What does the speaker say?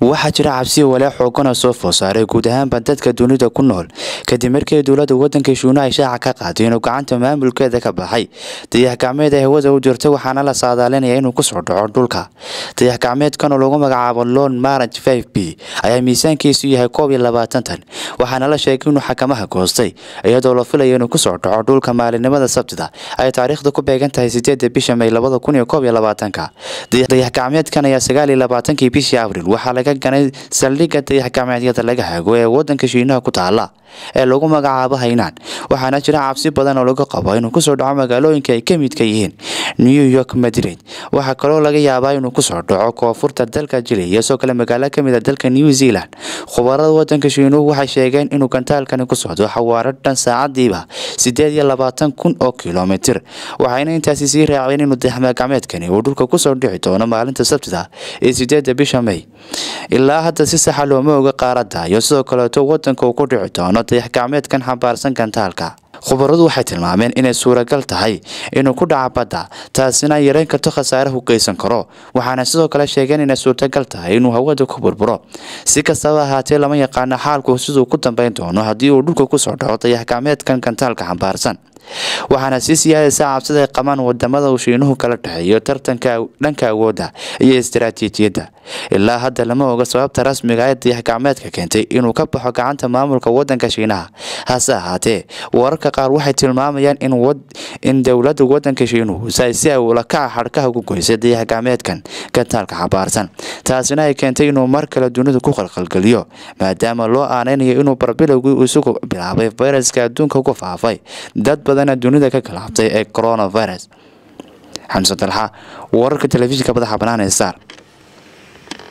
waxaa jira cabsi walaa xoogana soo food saaray guud ahaanba dadka dunida ku nool kadib markii dowladda wadanka shuuna ay shaaca ka qaaday inuu gacanta maamulkeeda ka baxay dayax gacmeed ay hawada u jirta waxaana la saadaalinaya inuu kusoo dhaco dhulka dayax gacmeedkan oo lagu magacaabo lon marant v b ayaa miisaankiisu yahay koob iyo labaatan tan waxaana la sheegay inuu xakamaha goostay iyadoo la filaya inuu kusoo dhaco dhulka maalinimada sabtida ay taariikhda ku beegan tahay sideeda bisha may labada kun iyo koob iyo labaatanka dayax gacmeedkan ayaa sagaal iyo labaatankii bishii abril waxaa laga ganay saldhigga dayax gacmeedyada laga hago ee wadanka shiinaha ku taala ee lagu magacaabo haynaan waxaana jira cabsi badan oo laga qabo inuu kusoo dhaco magaalooyinka ay ka midka yihiin new york madrid waxaa kaloo laga yaabaa inuu kusoo dhaco koonfurta dalka jili iyo soo kale magaalo kamid a dalka new zealand khubarada wadanka shiinuhu waxay sheegeen inuu gantaalkani ku socdo xawaaro dhan saacadiiba sideed iyo labaatan kun oo kilomitir waxayna intaasi sii raaceen inuu dayaxgacmeedkani uu dhulka kusoo dhici doono maalinta sabtida ee sideeda bisha may ilaa hadda si saxa looma oga qaarada iyo sidoo kaleeto wadanka uu ku dhici doono dayax gacmeedkan xambaarsan gantaalka khubaradu waxay tilmaameen inay suuragal tahay inuu ku dhaca badda taasina ay yareyn karto khasaare u geysan karo waxaana sidoo kale sheegeen inay suurtagal tahay inuu hawada ku burburo si kastaba ahaatee lama yaqaano xaalku siduu ku dambeyn doono haddii uu dhulka kusoo dhaco dayax gacmeedkan gantaalka xambaarsan waxaana sii siyaadaysa cabsida ay qabaan wadamada uu shiinuhu kala dhexeeyo tartanka dhanka awoodda iyo istaraatiijiyadda ilaa hadda lama oga sababta rasmiga ee dayax gacmeedka keentay inuu ka baxo gacanta maamulka wadanka shiinaha hase ahaatee wararka qaar waxay tilmaamayaan in dowladda wadanka shiinuhu si ay ulakaca xadhkaha ku goysay dayax gacmeedkan gantaalka xabaarsan taasina ay keentay inuu mar kale dunida ku qalqalgeliyo maadaama loo aaneynayo inuu barbilowgii isagu bilaabay fayraska adduunka ku faafay dad badana dunida ka galaabtay ee coronavirus xamse dalxa wararka telefishinka madaxa banaan ee star